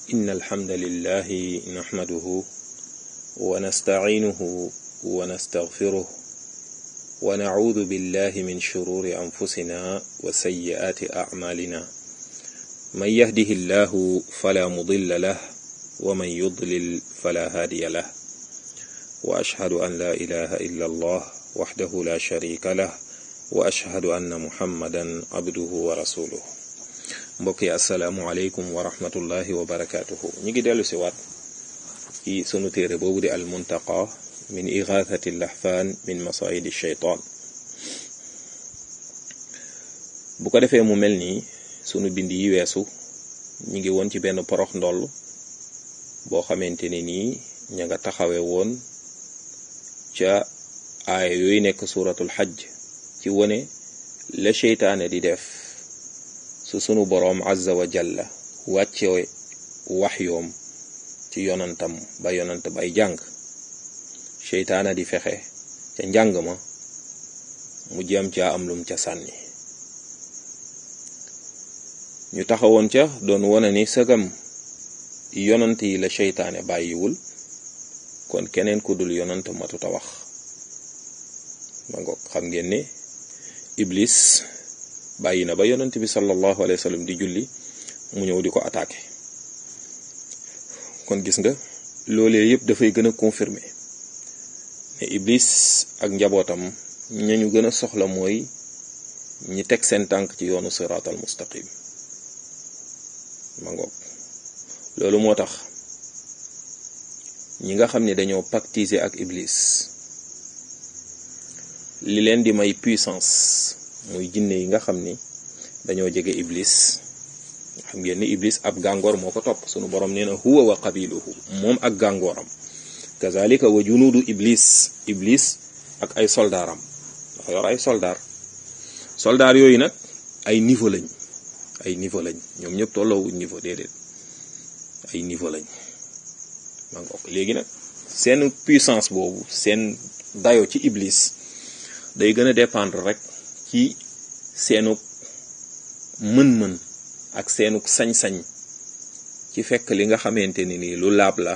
إن الحمد لله نحمده ونستعينه ونستغفره ونعوذ بالله من شرور أنفسنا وسيئات أعمالنا من يهده الله فلا مضل له ومن يضلل فلا هادي له وأشهد أن لا إله إلا الله وحده لا شريك له وأشهد أن محمدا عبده ورسوله mbokk yi asalaamualeykum wa rahmatullahi wa barakaatuhu ñu ngi dellu si waat ci sunu téere boobu di al muntaqa min igathati lahfaan min masaidi shaytaan bu ko defee mu mel nii sunu bind yi weesu ñu ngi woon ci benn porox ndoll boo xamante ne nii ña nga taxawe woon ca aaya yooyu nekk suratul xajj ci wone la seytaane di def su sunu boroom azza wa jalla wàcce wax yoom ci yonantam ba yonant bay jàng seytaana di fexe ca njàng ma mu jëm caa am lum ca sànni ñu taxawoon ca doon wone ni sëgam yonant yi la seytaane bàyyiwul kon keneen ku dul yonant matuta wax ma ngoog xam ngeen ne iblis bàyyi na ba yonent bi sallallahu alayhi wa sallam di julli mu ñëw di ko attaqué kon gis nga loolee yëpp dafay gën a confirmer ne iblis ak njabootam ñañu gën a soxla mooy ñi teg seen tànk ci yoonu siraatal mustaqim ma ngoog loolu moo tax ñi nga xam ne dañoo pactiser ak iblis li leen di may puissance muy jinne yi nga xam ni dañoo jege iblis xam ngeen ni iblis ab gàngoor moo ko topp sunu borom nee na huwa wa qabiluhu moom ak gàngooram kazalika wa junuudu iblis iblis ak ay soldaaram dafa yor ay soldaar soldaar yooyu nag ay niveau lañ ay niveau lañ ñoom ñëpp tolloowuñ niveau déedéet ay niveau lañ ma ngoog léegi nag seen puissance boobu seen dayo ci iblis day gën a dépendre rek ci seenug mën-mën ak seenug sañ-sañ ci fekk li nga xamante ni nii lu laab la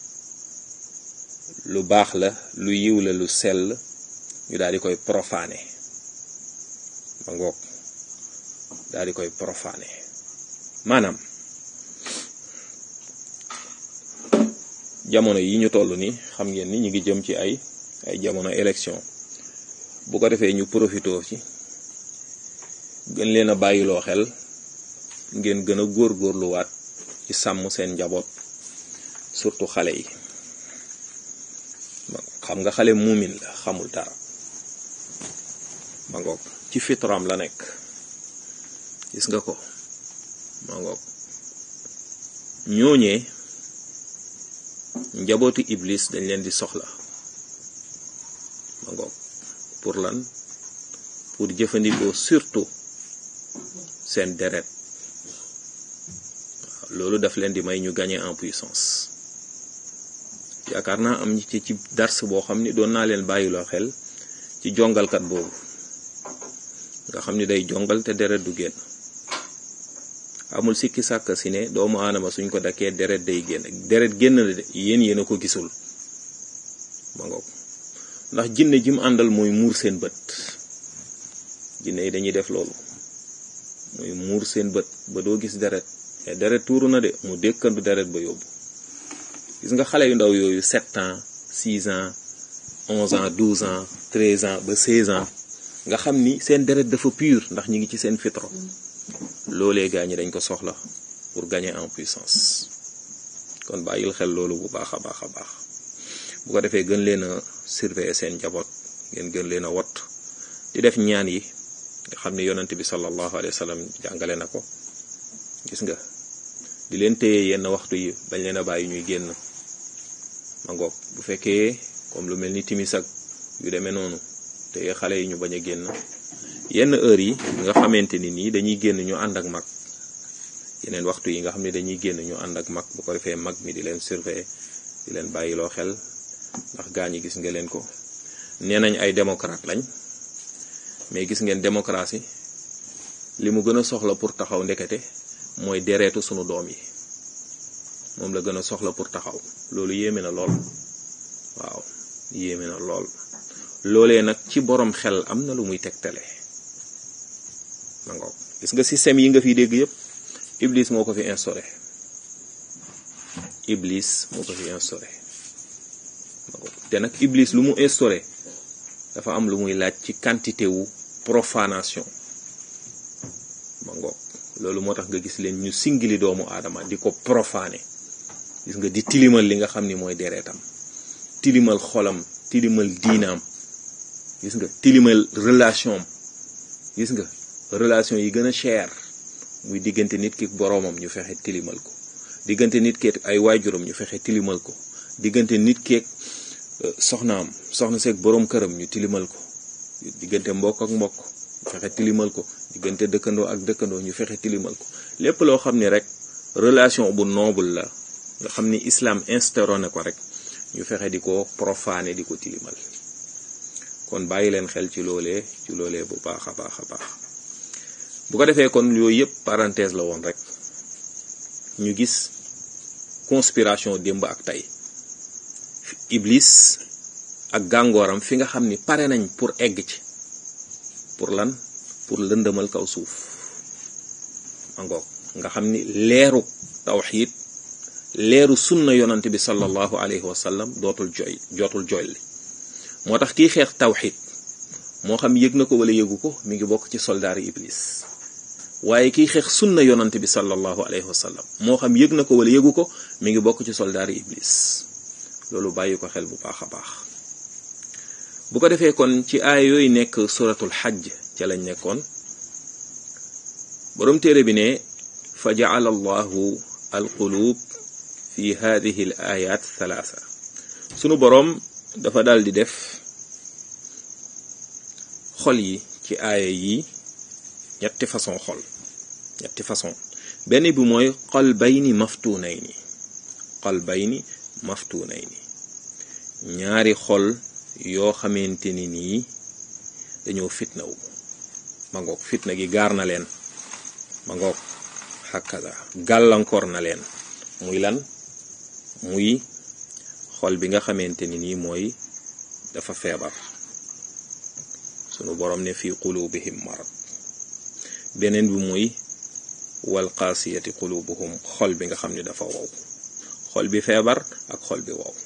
lu baax la lu yiw la lu sell ñu daal di koy profané ma ngoog daal di koy profané maanaam jamono yi ñu toll ni xam ngeen ni ñu ngi jëm ci ay ay jamono élection bu ko defee ñu profitoo ci gën leen a bàyyiloo xel ngeen gën a góorgóorluwaat ci sàmm seen njaboot surtout xale yi xam nga xale muumin la xamul dara ma ngoog ci fitram la nekk gis nga ko ma ngoog ñooñee njabootu iblis dañ leen di soxla ma ngoog pour lan pour jëfandikoo surtout seen deret waaw loolu daf leen di may ñu gagner en puissance yaakaar naa am ci ci dars boo xam ni doon naa leen bàyyiloo xel ci jongalkat boobu nga xam ni day jongal te deret du génn amul sikki sàkk si ne doomu aadama suñ ko dakkee deret day génn deret génn la de yéen yéen a ko gisul ma ngoog ndax jinne ji mu àndal mooy muur seen bët jinne yi dañuy def loolu mooy muur seen bët ba doo gis deret mais deret tuuru na de mu dékkandu deret ba yóbbu gis nga xale yu ndaw yooyu sept ans six ans onze ans douze ans treize ans ba seize ans nga xam ni seen deret dafa pur ndax ñi ngi ci seen fitro loolee gaa ñi dañ ko soxla pour gagner en puissance kon bàyyil xel loolu bu baax a baax a baax bu ko defee gën leen a surveiller seen njaboot ngeen gën leen a wot di def ñaan yi nga xam ne yonent bi sallallahu alayhi wa sallam jàngale na ko gis nga di leen téye yenn waxtu yi bañ leen a bàyyi ñuy génn ma ngoog bu fekkee comme lu mel ni timis ak yu demee noonu téye xale yi ñu bañ a génn yenn heure yi nga xamante ni nii dañuy génn ñu ànd ak mag yeneen waxtu yi nga xam ne dañuy génn ñu ànd ak mag bu ko defee mag mi di leen surveiller di leen bàyyiloo xel ndax gaa ñi gis nga leen ko nee nañ ay démocrate lañ mais gis ngeen démocratie li mu gën a soxla pour taxaw ndekete mooy dereetu sunu doom yi moom la gën a soxla pour taxaw loolu yéeme na lool waaw yéeme na lool loolee nag ci borom xel am na lu muy tegtale ma ngoog gis nga système yi nga fi dégg yépp iblis moo ko fi instauré iblis moo ko fi instauré te nag iblis lu mu instauré dafa am lu muy laaj ci quantité wu profanation ma ngoog loolu moo tax nga gis leen ñu singili doomu aadama di ko profané gis nga di tilimal li nga xam ni mooy deretam tilimal xolam tilimal diinaam gis nga tilimal relation gis nga relation yi gën a cher muy diggante nit ki boroomam ñu fexe tilimal ko diggante nit keek ay waajuram ñu fexe tilimal ko diggante nit keek soxnaam soxna seeg boroom këram ñu tilimal ko diggante mbokk ak mbokk ñu fexe tilimal ko diggante dëkkandoo ak dëkkandoo ñu fexe tilimal ko lépp loo xam ni rek relation bu noble la nga xam ni islam instauré na ko rek ñu fexe di ko profané di ko tilimal kon bàyyi leen xel ci loolee ci loolee bu baax a baax a baax bu ko defee kon yooyu yëpp parenthèse la woon rek ñu gis conspiration démb ak tey iblis ak gàngooram fi nga xam ni pare nañ pour egg ci pour lan pour lëndëmal kaw suuf angoog nga xam ni leeru tawxiid leeru sunna yonante bi sallallahu alayhi wa sallam dootul jooy jootul jooy li moo tax kii xeex tawxiid moo xam yëg na ko wala yëgu ko mi ngi bokk ci soldaari iblis waaye kiy xeex sunna yonante bi sallallahu alayhi wa sallam moo xam yëg na ko wala yëgu ko mi ngi bokk ci soldaari iblis loolu bàyyi ko xel bu baax a baax bu ko defee kon ci aaya yooyu nekk suratul xajj ca lañ nekkoon boroom téere bi ne fa jaala allahu alqulub fi hadihi al ayat thalatha sunu boroom dafa dal di def xol yi ci aaya yi ñetti façon xol ñetti façon benn bi mooy qalbayni maftunayni qalbayni maftunayni ñaari xol yoo xamante ni nii dañoo fitnawu ma ngoog fitna gi gaar na leen ma ngoog xakkaza gàllankoor na leen muy lan muy xol bi nga xamante ni nii mooy dafa feebar sunu borom ne fi qulubihim marad beneen bi muy wal qaasiyati qulubuhum xol bi nga xam ne dafa wow xol bi feebar ak xol bi wow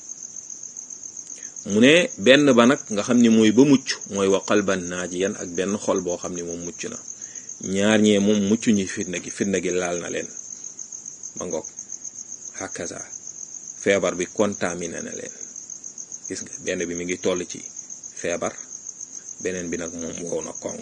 mu ne benn ba nag nga xam ni mooy ba mucc mooy wa qalban naajiyan ak benn xol boo xam ni moom mucc na ñaar ñee moom mucc ñi fitna gi fitna gi laal na leen ma ngoog hakaza feebar bi contaminé na leen gis nga benn bi mi ngi toll ci feebar beneen bi nag moom wow na kong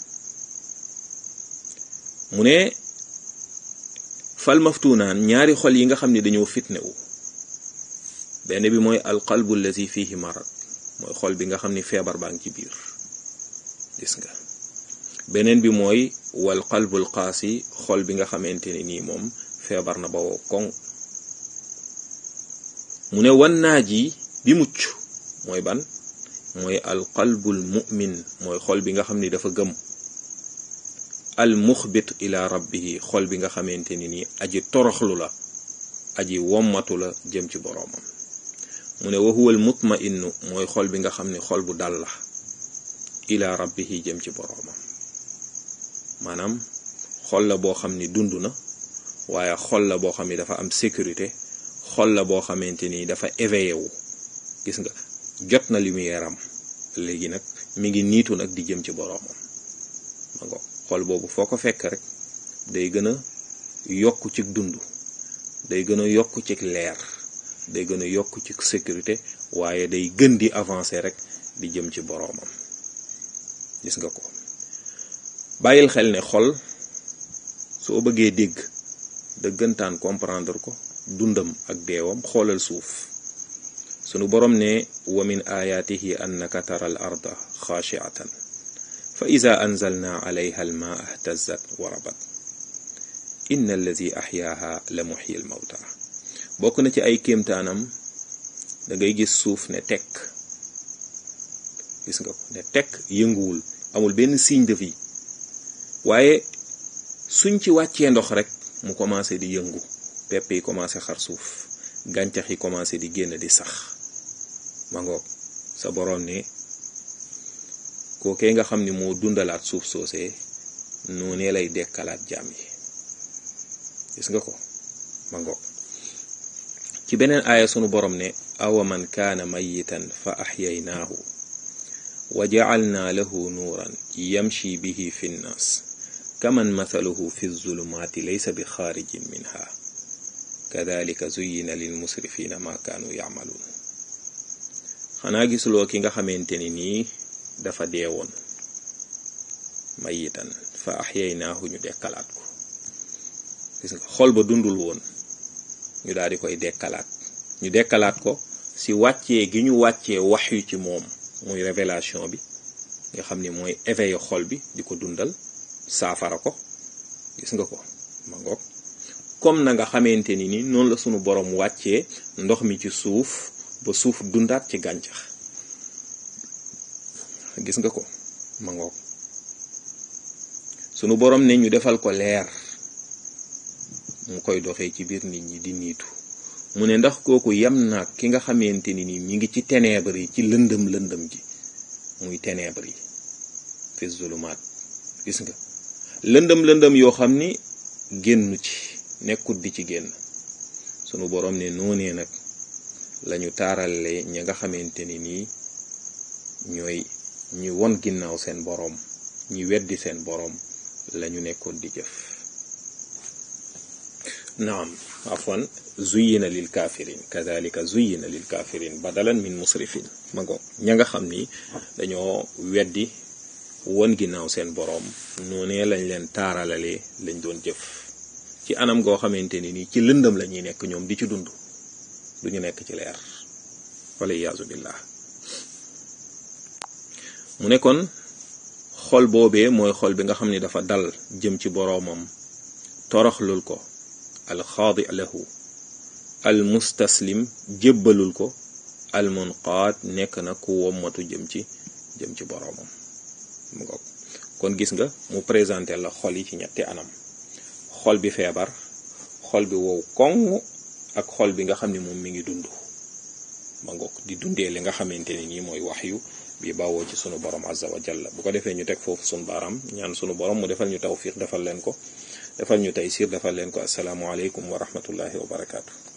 mu ne fal maftunaan ñaari xol yi nga xam ne dañoo fitnewu benn bi mooy alqalbu allazi fihi marad mooy xol bi nga xam ni feebar baa ngi ci biir gis nga beneen bi mooy wal qalbul qaasi xol bi nga xamante ne nii moom feebar na ba woo koŋ mu ne wan naaj yi bi mucc mooy ban mooy alqalbul mu'min mooy xol bi nga xam ni dafa gëm al muxbit ila rabbihi xol bi nga xamante ni nii aji toroxlu la aji wommatu la jëm ci boroomam mu ne wa huwa al mutma'innu mooy xol bi nga xam ne xol bu dal la ila rabbihi jëm ci boroomam maanaam xol la boo xam ni dund na waaye xol la boo xam ni dafa am sécurité xol la boo xamante ni dafa éveillé wu gis nga jot na lumière am léegi nag mi ngi niitu nag di jëm ci boroomam ma ngo xol boobu foo ko fekk rek day gën a yokk ci dund day gën a yokk ci leer day gën a yokk ci sécurité waaye day gën di avancer rek di jëm ci boroomam gis nga ko bàyyil xel ne xol soo bëggee dégg dëggantaan comprendre ko dundam ak deewam xoolal suuf sunu borom ne wa min ayaatihi annaka tara al arda xaashiatan fa ida anzalna alayha almaa ihtazat wa rabat inna alladi axyaaha la muxyi al mawta bokk na ci ay kéemtaanam da ngay gis suuf ne tekk gis nga ko ne tekk yënguwul amul benn signe de vie waaye suñ ci wàccee ndox rek mu commencé di yëngu pepp yi commencé xar suuf gàncax yi commencé di génn di sax ma ngoog sa boroom ne kookee nga xam ni moo dundalaat suuf soosee noonee lay dekkalaat jaam yi gis nga ko ma ngoog ci beneen aaya sunu borom ne awa man kaana mayitan fa axyaynaahu wa jacalnaa lahu nuuran yamshi bihi fi nnaas kaman mathaluhu fi zulumaati laysa bi xaarijin minha kadalika zuyina lil musrifina ma kaanu yacmaluun xanaa gisuloo ki nga xamante ni nii dafa deewoon mayitan fa axyaynaahu ñu dekkalaat ko gis nga xol ba dundul woon ñu daal di koy dekkalaat ñu dekkalaat ko ci wàccee gi ñu wàccee wax yu ci moom muy révélation bi nga xam ni mooy éveillé xol bi di ko dundal saafara ko gis nga ko ma ngoog comme na nga xamante ni ni noonu la sunu borom wàccee ndox mi ci suuf ba suuf dundaat ci gàncax gis nga ko ma ngoog sunu borom ne ñu defal ko leer mu koy doxee ci biir nit ñi di niitu mu ne ndax kooku yem naag ki nga xamante ni nii mi ngi ci ténèbres yi ci lëndëm lëndëm ji muy ténèbres yi fi zulumaat gis nga lëndëm lëndëm yoo xam ni génnu ci nekkut di ci génn sunu borom ne noonee nag lañu taarale ñi nga xamante ni nii ñooy ñi won ginnaaw seen boroom ñi weddi seen boroom lañu nekkoon di jëf naam afwan zuyina lil kafirin kadalika zuyina lil kafirin badalan min musrifin ma ngo ña nga xam ni dañoo weddi won ginnaaw seen boroom noonee lañ leen taaralalee lañ doon jëf ci anam goo xamante ni nii ci lëndëm la ñuy nekk ñoom di ci dund duñu nekk ci leer wala iyaazu billah mu ne kon xol boobee mooy xol bi nga xam ni dafa dal jëm ci boroomam toroxlul ko alxaadi lahu al mustaslim jébbalul ko al munqaad nekk na ku wommatu jëm ci jëm ci boroomam mu ngoog kon gis nga mu présenté la xol yi ci ñetti anam xol bi feebar xol bi wow koŋ ak xol bi nga xam ne moom mi ngi dund ma ngoog di dundee li nga xamante ne nii mooy wax yu bi bawoo ci sunu borom azza wa jalla bu ko defee ñu teg foofu sunu baaraam ñaan sunu borom mu defal ñu tawfiq defal leen ko defal ñu taysiir defal leen ko asalaamualeykum wa rahmatullahi wa barakaatu.